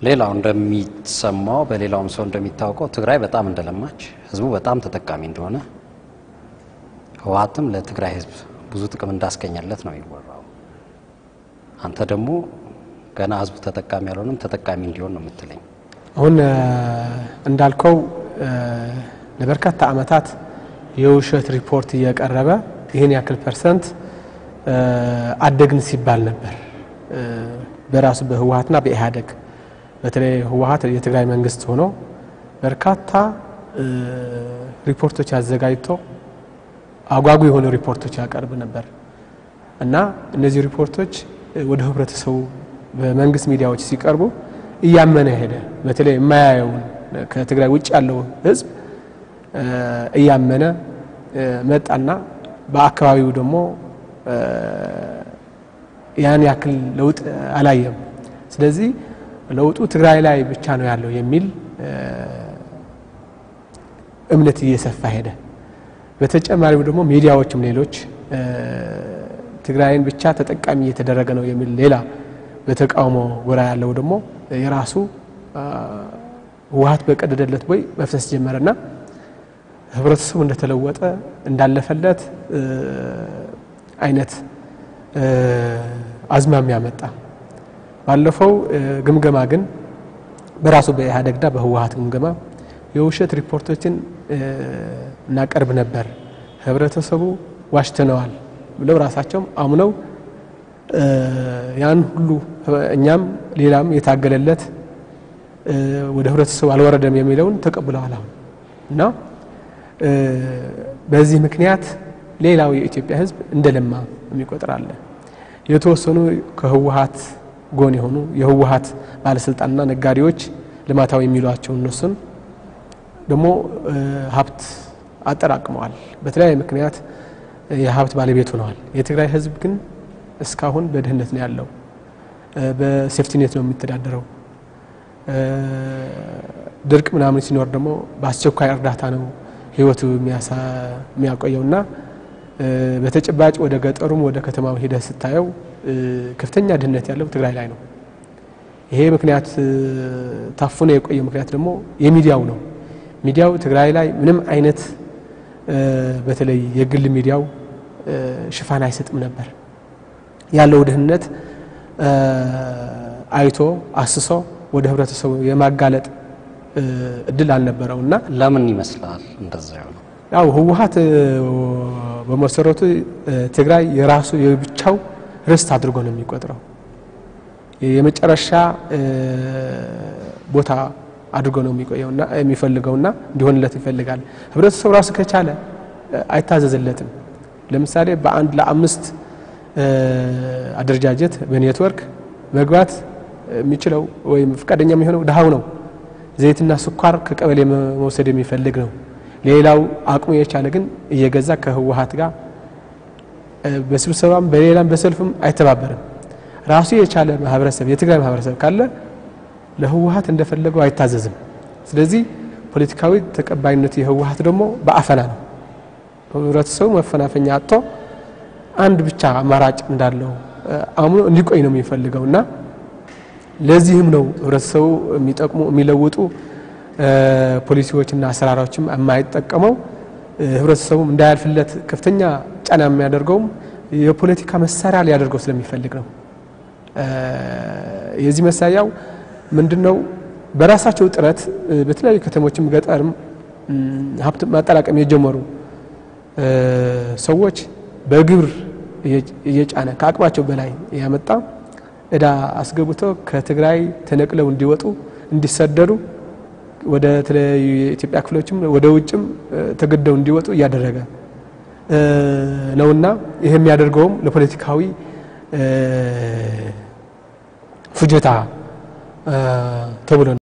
ሌላው እንደሚሰማው በሌላውም ሰው እንደሚታወቀው ትግራይ በጣም እንደለማች ህዝቡ በጣም ተጠቃሚ እንደሆነ ህወሓትም ለትግራይ ህዝብ ብዙ ጥቅም እንዳስገኘለት ነው የሚወራው። አንተ ደግሞ ገና ህዝቡ ተጠቃሚ ያልሆነም ተጠቃሚ እንዲሆን ነው የምትለኝ። አሁን እንዳልከው ለበርካታ ዓመታት የውሸት ሪፖርት እየቀረበ ይህን ያክል ፐርሰንት አደግን ሲባል ነበር በራሱ በህወሓትና በኢህአዴግ በተለይ ህወሓት የትግራይ መንግስት ሆኖ በርካታ ሪፖርቶች አዘጋጅቶ አጓጉ የሆኑ ሪፖርቶች ያቀርብ ነበር እና እነዚህ ሪፖርቶች ወደ ህብረተሰቡ በመንግስት ሚዲያዎች ሲቀርቡ እያመነ ሄደ። በተለይ የማያየውን ከትግራይ ውጭ ያለው ህዝብ እያመነ መጣና በአካባቢው ደግሞ ያን ያክል ለውጥ አላየም። ስለዚህ ለውጡ ትግራይ ላይ ብቻ ነው ያለው የሚል እምነት እየሰፋ ሄደ። በተጨማሪም ደግሞ ሚዲያዎችም ሌሎች ትግራይን ብቻ ተጠቃሚ እየተደረገ ነው የሚል ሌላ በተቃውሞ ጎራ ያለው ደግሞ የራሱ ህወሓት በቀደደለት ቦይ መፍሰስ ጀመረና ህብረተሰቡ እንደተለወጠ እንዳለፈለት አይነት አዝማሚያ መጣ። ባለፈው ግምገማ ግን በራሱ በኢህአዴግና በህወሓት ግምገማ የውሸት ሪፖርቶችን እናቀርብ ነበር፣ ህብረተሰቡ ዋሽተነዋል ብለው ራሳቸውም አምነው ያን ሁሉ እኛም ሌላም የታገለለት ወደ ህብረተሰቡ አልወረደም የሚለውን ተቀብለዋል። አሁን እና በዚህ ምክንያት ሌላው የኢትዮጵያ ህዝብ እንደለማ የሚቆጥር አለ። የተወሰኑ ከህወሓት ጎን የሆኑ የህወሓት ባለስልጣንና ነጋዴዎች ልማታዊ የሚሏቸው እነሱን ደግሞ ሀብት አጠራቅመዋል። በተለያየ ምክንያት የሀብት ባለቤት ሆነዋል። የትግራይ ህዝብ ግን እስካሁን በድህነት ነው ያለው። በሴፍቲኔት ነው የሚተዳደረው። ድርቅ ምናምን ሲኖር ደግሞ በአስቸኳይ እርዳታ ነው ህይወቱ የሚያቆየውና በተጨባጭ ወደ ገጠሩም ወደ ከተማው ሂደህ ስታየው ከፍተኛ ድህነት ያለው ትግራይ ላይ ነው። ይሄ ምክንያት ታፍኖ የቆየው ምክንያት ደግሞ የሚዲያው ነው። ሚዲያው ትግራይ ላይ ምንም አይነት በተለይ የግል ሚዲያው ሽፋን አይሰጥም ነበር። ያለው ድህነት አይቶ አስሶ ወደ ህብረተሰቡ የማጋለጥ እድል አልነበረው እና ለምን ይመስላል እንደዛ ነው? ያው ህወሓት በመሰረቱ ትግራይ የራሱ የብቻው ርስት አድርጎ ነው የሚቆጥረው። የመጨረሻ ቦታ አድርጎ ነው የሚቆየውና የሚፈልገውና እንዲሆንለት ይፈልጋል። ህብረተሰቡ ራሱ ከቻለ አይታዘዝለትም። ለምሳሌ በአንድ ለአምስት አደረጃጀት በኔትወርክ መግባት የሚችለው ወይም ፈቃደኛ የሚሆነው ድሃው ነው። ዘይትና ስኳር ከቀበሌ መውሰድ የሚፈልግ ነው። ሌላው አቅሙ የቻለ ግን እየገዛ ከህወሓት ጋር በስብሰባም በሌላም በሰልፍም አይተባበርም። ራሱ የቻለ ማህበረሰብ የትግራይ ማህበረሰብ ካለ ለህወሓት እንደፈለገው አይታዘዝም። ስለዚህ ፖለቲካዊ ተቀባይነት የህወሓት ደግሞ በአፈና ነው። ህብረተሰቡ መፈናፈኛ አጥቶ አንድ ብቻ አማራጭ እንዳለው አምኖ እንዲቆይ ነው የሚፈልገው እና ለዚህም ነው ህብረተሰቡ የሚጠቅሙ የሚለውጡ ፖሊሲዎችና አሰራሮችም የማይጠቀመው ህብረተሰቡም እንዳያልፍለት ከፍተኛ ጫና የሚያደርገውም የፖለቲካ መሳሪያ ሊያደርገው ስለሚፈልግ ነው። የዚህ መሳያው ምንድን ነው? በራሳቸው ጥረት በተለያዩ ከተሞችም ገጠርም ሀብት ማጠራቀም የጀመሩ ሰዎች በግብር እየጫነ ከአቅማቸው በላይ ያመጣ እዳ አስገብቶ ከትግራይ ተነቅለው እንዲወጡ እንዲሰደዱ ወደ ተለያዩ የኢትዮጵያ ክፍሎችም ወደ ውጭም ተገደው እንዲወጡ እያደረገ ነውና ይህ የሚያደርገውም ለፖለቲካዊ ፍጆታ ተብሎ ነው።